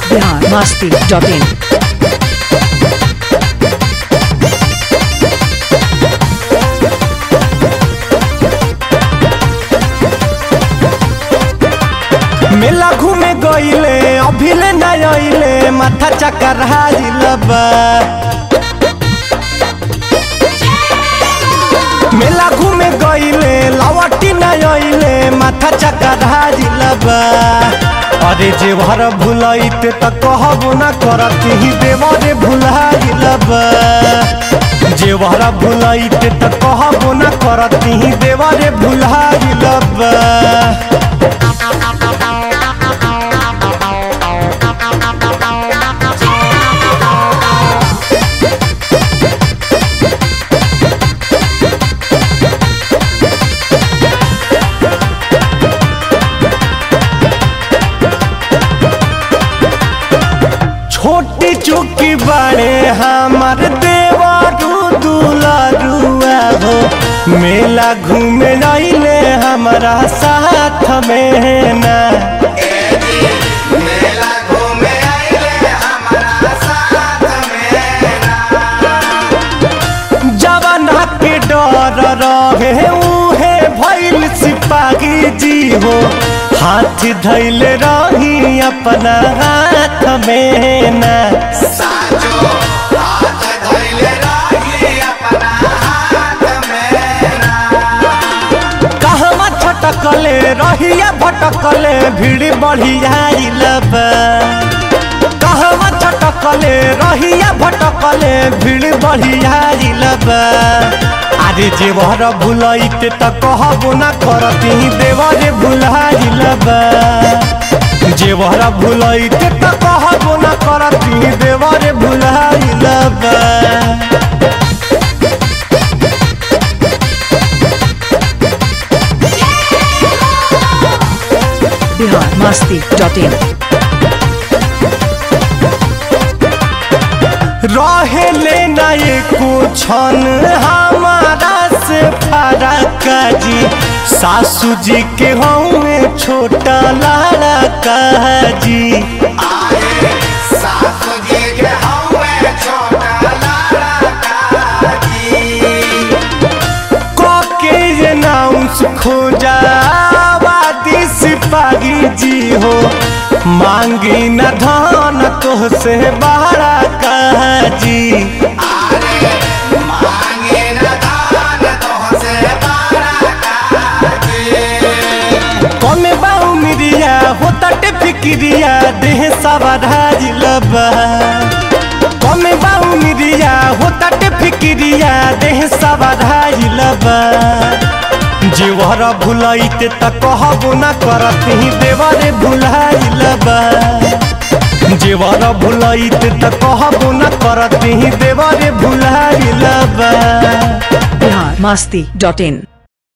Bihar Masti dot in मेला घूमे गईले अभिले न आइले माथा चक्कर हाजिल बा मेला घूमे गईले लावटी न आइले माथा चक्कर हाजिल बा अरे जे भर भुलैते त कहबो न करती ही देवरे भुलाइल बा जे भर भुलैते त कहबो न करती ही देवरे भुलाइल बा छोटी चुकी बड़े हमार देवारू दुलारुआ हो मेला घूमे आइले हमारा साथ में ना मेला घूमे आइले हमारा साथ में जवाना के डर रहे उहे भैल सिपाही जी हो हाथ धैले रही अपना हाथ में ना साचो हाथ धइले रही अपना हाथ में कहवा छटकले रहिया भटकले भीड़ बढ़ियाइल बा कहवा छटकले रहिया भटकले भीड़ बढ़ियाइल बा अरे जेवर भुलैते त कहबो ना करती देवरे भुलाइल बा जेवर भुलैते त कहबो ना करती देवरे भुलाइल बा बिहार मस्ती डॉट इन रहेले न एको क्षण हमारा से फरक जी सासू जी के हमें छोटा लड़का जी सासू जी के हमें छोटा लड़का जी के अनाउंस खोजा वादी सिपाही जी हो मांगी न धान तो से बड़ा कह जी मांगे न दान तोहसे बड़ा काजी कमे बाऊ मिरिया होता टे फिक्रिया देह सवाराज लबा कमे बाऊ मिरिया होता टे फिक्रिया देह सवाराज लबा जीवर भुलैते त कहबो न करती देवरे भुलाइल बा जीवर भुलैते त कहबो न करती देवरे भुलाइल बा बिहार मस्ती डॉट इन